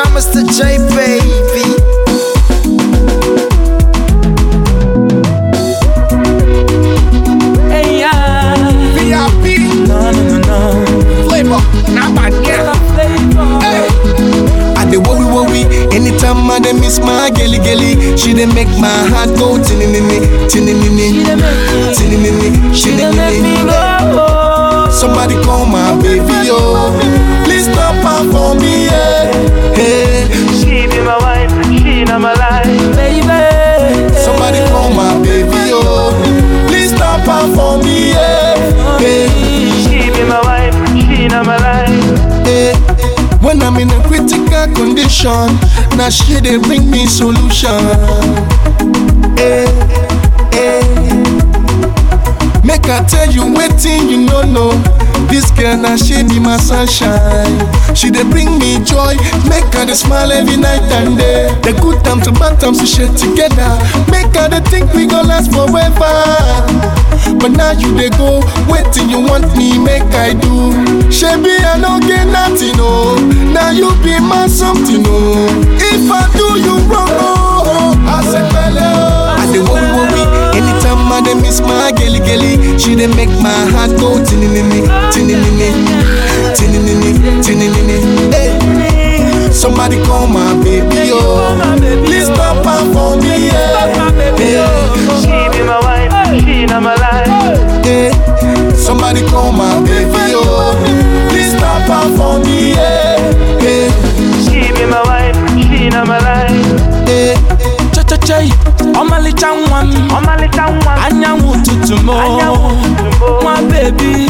Shout Mr. J, baby. Hey, yeah. VIP, No, no, no, no. flavor, not my yeah. Hey. I dey worry worry anytime I dey miss my gelly gelly. She dey make my heart go tinini tinini tinini She dey make me tinini. go. Somebody call my baby oh, please stop her for me yeah. Hey, She be my wife, she not my life. Baby. somebody call my baby oh, please stop her for me yeah. Hey, She be my wife, she not my life. hey. When I'm in a critical condition, now she dey bring me solution. Hey, hey. Make I tell you waiting, you no know. This girl now she be my sunshine. She dey bring me joy, make her dey smile every night and day. The good times and bad times we share together. Make her dey think we gon' last forever. But now you dey go, waiting you want me make I do. Shebi I no get nothing oh, now you be my something oh. If I do you wrong oh, I say pele oh. I dey worry worry anytime I dey miss my gelly gelly. She dey make my heart go tinini tinini tinini tinini. Hey, somebody call my baby oh, please stop her for me yeah. yeah. She be my wife, she not my life. Hey, somebody call my baby oh, please stop her for me yeah. Hey, She be my wife, she not my life. hey. Cha-cha-chai, ọmalịcha nwa m Ọmalịcha nwa, anyanwụ ụtụtụ m anyanwụ ụtụtụ m. nwa bebi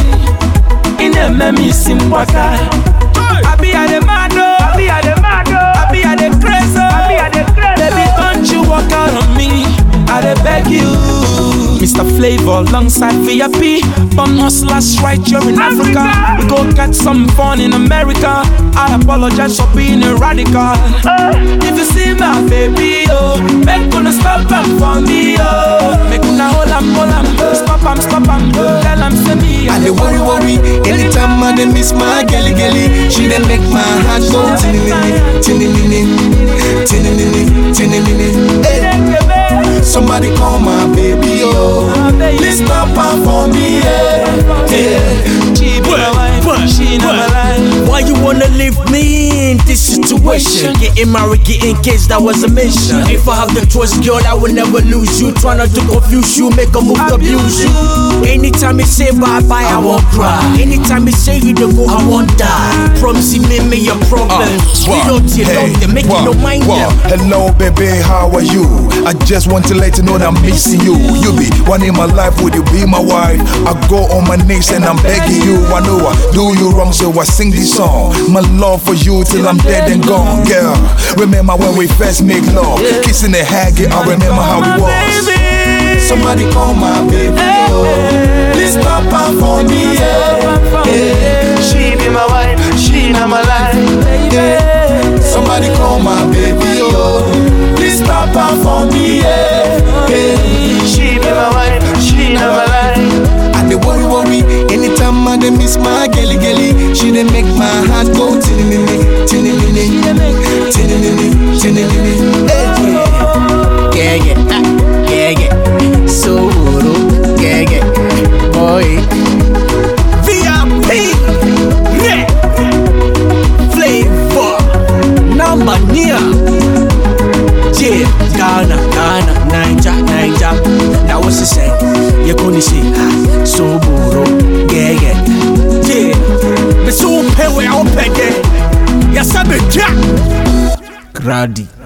ị na-eme m isi mgbaka abi ya dey mad o Abi I dey mad oh, abi ya dey craze o Abi I dey craze baby oh. don't you walk out on me i dey beg you Mr. Flavor alongside VIP Bum hustlers right here in Africa We go get some fun in America I apologize for being a radical If you see my baby, oh Make una stop am for me, oh Make una hold am, hold am Stop am, stop am Tell am, say me I dey worry worry anytime I dey miss my gelly gelly. She dey make my heart go tinini tinini tinini tinini. Hey, somebody call my baby oh, please stop her for me yeah. yeah. She be my wife, she not my life Why you wanna leave me in this situation? Getting married, getting kids, that was a mission. If I have the choice, girl, I will never lose you. Try not to confuse you, make a move to abuse you. Anytime you say bye bye, I won't cry. Anytime you say you don't go, I won't die. Promise me, me your problems. We don't you love them, make you no mind them. Hello, baby, how are you? I just want to let you know that I'm missing you. You be one in my life, would you be my wife? I go on my knees and I'm begging you. I know I do you wrong, so I sing this song. My love for you till I'm dead and gone, girl. Remember when we first make love, kissing and hugging. I remember how it was. Somebody call my baby oh, please stop her for me yeah. yeah. She be my wife, she not my life. yeah. Somebody call my baby oh, please stop her for me yeah. yeah. She be my wife, she not my life. I dey worry worry anytime I dey miss my gelly gelly. She dey make my heart go tinini tinini tinini tinini. Hey. Yeah, yeah, ah, yeah, yeah. So, yeah, yeah. Boy. VIP. Yeah. Flavor. Number near. Yeah. Ghana, Ghana, Niger, Niger. Now what's he say? You're gonna say, ah, so boro. Yeah, yeah. Yeah. Me so pay we out pay there. Yes, I'm a jack. Grady.